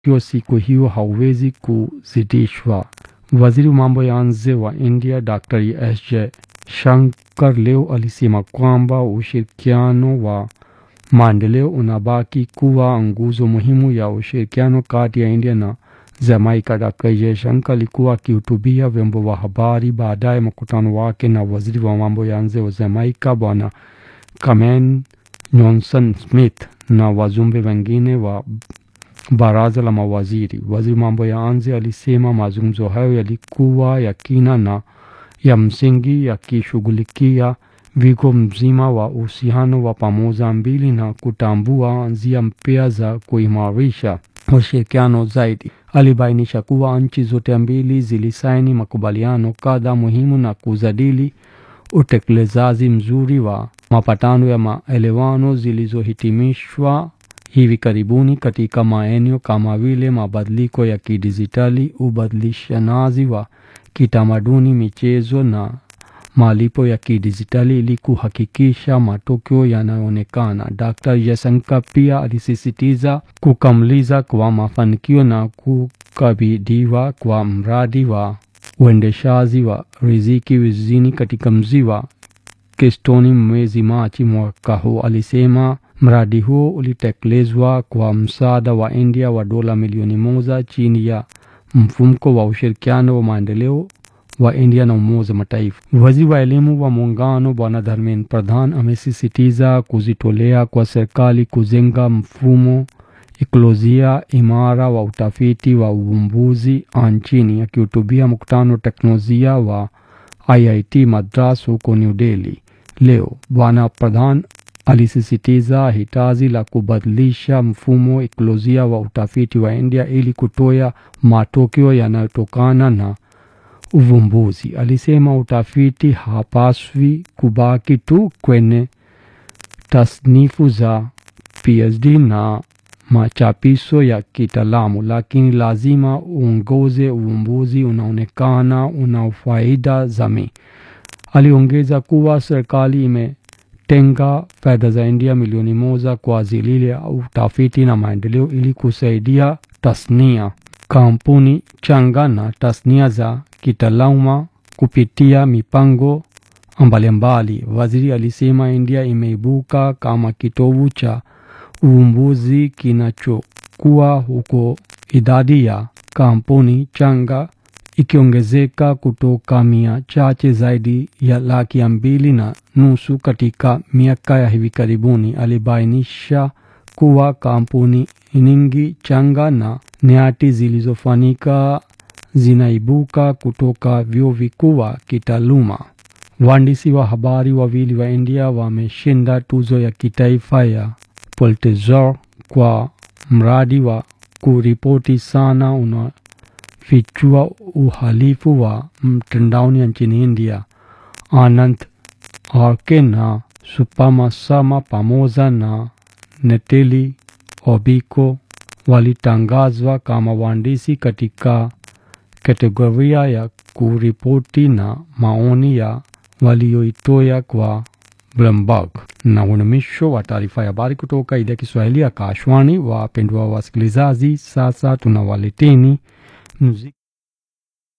Hiyo siku hiyo hauwezi kuzidishwa. Waziri wa mambo ya nje wa India Dr. S. Shankar leo alisema kwamba ushirikiano wa maendeleo unabaki kuwa nguzo muhimu ya ushirikiano kati ya India na Jamaica. Dr. Jaishankar alikuwa akihutubia vyombo vya habari baadaye mkutano wake na waziri wa mambo ya nje wa Jamaica Bwana Cameron Johnson Smith na wajumbe wengine wa baraza la mawaziri. Waziri mambo ya nje alisema mazungumzo hayo yalikuwa ya kina na ya msingi yakishughulikia wigo mzima wa uhusiano wa pamoja mbili na kutambua njia mpya za kuimarisha ushirikiano zaidi. Alibainisha kuwa nchi zote mbili zilisaini makubaliano kadhaa muhimu na kujadili utekelezaji mzuri wa mapatano ya maelewano zilizohitimishwa hivi karibuni katika maeneo kama vile mabadiliko ya kidijitali, ubadilishanaji wa kitamaduni, michezo na malipo ya kidijitali ili kuhakikisha matokeo yanayoonekana. Dr. Jaishankar pia alisisitiza kukamiliza kwa mafanikio na kukabidhiwa kwa mradi wa uendeshaji wa riziki vijijini katika mji wa Keystone mwezi Machi mwaka huu. Alisema mradi huo ulitekelezwa kwa msaada wa India wa dola milioni moja chini ya mfumko wa ushirikiano wa maendeleo wa India na Umoja Mataifa. Waziri wa elimu wa muungano Bwana Dharmendra Pradhan amesisitiza kujitolea kwa serikali kujenga mfumo ekolojia imara wa utafiti wa uvumbuzi nchini. Akihutubia mkutano wa teknolojia wa IIT Madras huko New Delhi leo, Bwana Pradhan alisisitiza hitaji la kubadilisha mfumo ekolojia wa utafiti wa India ili kutoa matokeo yanayotokana na uvumbuzi. Alisema utafiti hapaswi kubaki tu kwenye tasnifu za PhD na machapisho ya kitaalamu, lakini lazima uongoze uvumbuzi unaonekana una faida jamii. Aliongeza kuwa serikali imetenga fedha za India milioni moja kwa ajili ya utafiti na maendeleo ili kusaidia tasnia, kampuni changa na tasnia za kitaaluma kupitia mipango mbalimbali. Waziri alisema India imeibuka kama kitovu cha uvumbuzi kinachokuwa huko, idadi ya kampuni changa ikiongezeka kutoka mia chache zaidi ya laki mbili na nusu katika miaka ya hivi karibuni. Alibainisha kuwa kampuni nyingi changa na nyati zilizofanyika zinaibuka kutoka vyuo vikuu wa kitaaluma. Waandishi wa habari wawili wa India wameshinda tuzo ya kitaifa ya Pulitzer kwa mradi wa kuripoti sana unafichua uhalifu wa mtandaoni nchini India. Anand Arke na Supama Sama pamoja na Neteli Obiko walitangazwa kama waandishi katika kategoria ya kuripoti na maoni ya walioitoa kwa Bloomberg. Na unumisho wa taarifa ya habari kutoka idhaa ya Kiswahili ya Kashwani. Wapendwa wasikilizaji, sasa tunawaleteni muziki.